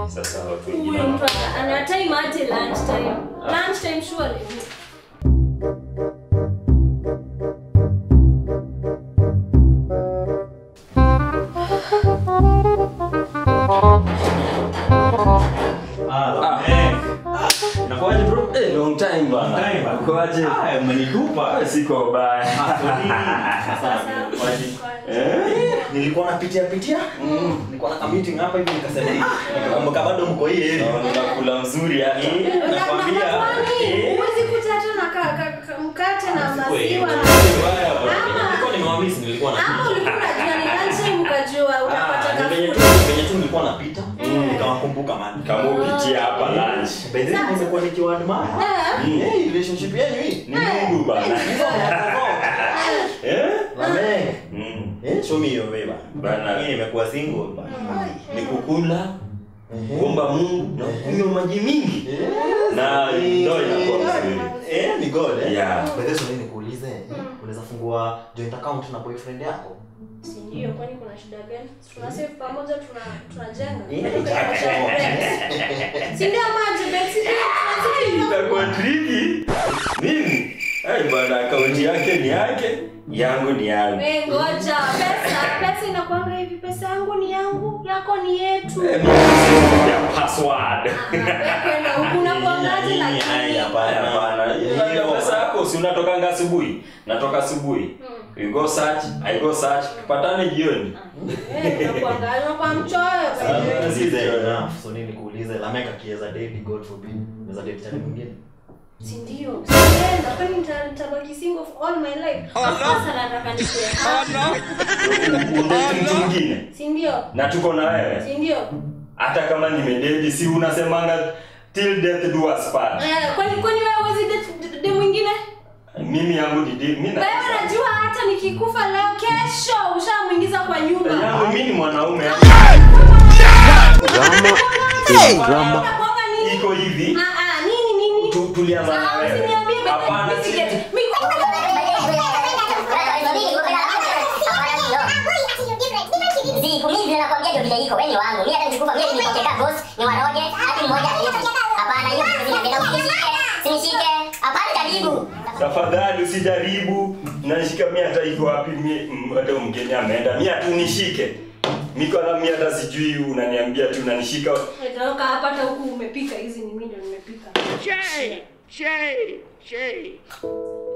Sasa watu wengine Huyu mtu wana- ana- ana time aje lunch time. Lunch time surely. Ah, eh. Inakuwaje bro? Eh, long time bana. Time bana. Ukoaje? Ah, umenitupa. Ah, Siko baya. Sasa, kwaje? Eh, nilikuwa napitia pitia nilikuwa na meeting hapa hivi nikasema "Ah, nikakumbuka bado mko hii area Naona unakula mzuri hata. Eh, Na- na- nakwambia kwani, eh, huwezi kuta hata na ka- ka- ka- mkate na siku hii, maziwa na mbaya bro. Ama- Nilikuwa nimewamiss, nilikuwa na hapo ulikuwa unajua ni lunch time ukajua utapata Ah, ni venye tu kafuta. venye tu nilikuwa napita nikawakumbuka man Kama upitia hapa lunch. By the way, nimekuwa nikiwaadmire. Eh, Eh, relationship yenu hii Ni Mungu bana. Eh? Amen. Mm. Eh, show me your way bana. Bana. Mimi nimekuwa single bana. Ni kukula, kuomba Mungu na kunywa maji mingi. Na ndio inakuwa mzuri. Eh, ni God eh. Yeah. By the way, swali nikuulize, unaweza fungua joint account na boyfriend yako? si ndio kwani kuna shida gani? Tuna save pamoja tuna tunajenga. Eh, Si ndio maji basi tunazidi. Itakuwa tricky. Mimi? Ai bana, akaunti yake ni yake, yangu ni yangu. Wewe ngoja, pesa pesa inakwanga hivi, pesa yangu ni yangu, yako ni yetu. Eh, mimi ya password. Kwenda huku unakuangaje Nyinyi, ai, lakini. hapana. Hapana, hiyo pesa yako si unatokanga asubuhi? Natoka asubuhi. You go search, I go search, tupatane jioni. Eh, unakuangalia kwa mchoyo. Ah, This is enough. So nini nikuulize, Lamek akiweza date, God forbid, unaweza date chali mwingine? Si ndio? Sienda, kwani nita- nitabaki single for all my life. Sasa nataka nikuwe happy. Udate mtu mwingine. Si ndio? Na tuko na wewe. Si ndio? Hata kama nimededi si unasemanga till death do us part. Eh, kwani kwani wewe huwezi date de mwingine? Mimi yangu ni deal, mimi na. Wewe unajua hata nikikufa leo kesho ushamuingiza kwa nyumba. Yangu mimi ni mwanaume. drama. Unakuanga nini? Iko hivi. Ah ah, nini nini? Tu- Tulianza na Ah, wewe. usiniambie bebe, Hapana, mimi si- sije- mimi- Zikulivi nakwambia ndio vile iko. Wewe ni wangu. Mimi hata nikikufa mimi nipokeka boss, ni waroge, hadi mmoja aliyetu. Hapana, hiyo ndio vile ndio usinishike. Sinishike. Hapana karibu. Tafadhali usijaribu. Nanishika mimi hata iko wapi mimi mm, hata mgeni ameenda. Mimi hatu nishike. Miko na mimi hata sijui unaniambia tu unanishika. Nitoka hapa hata huku umepika hizi ni mimi ndio nimepika. Shay! Shay! Shay!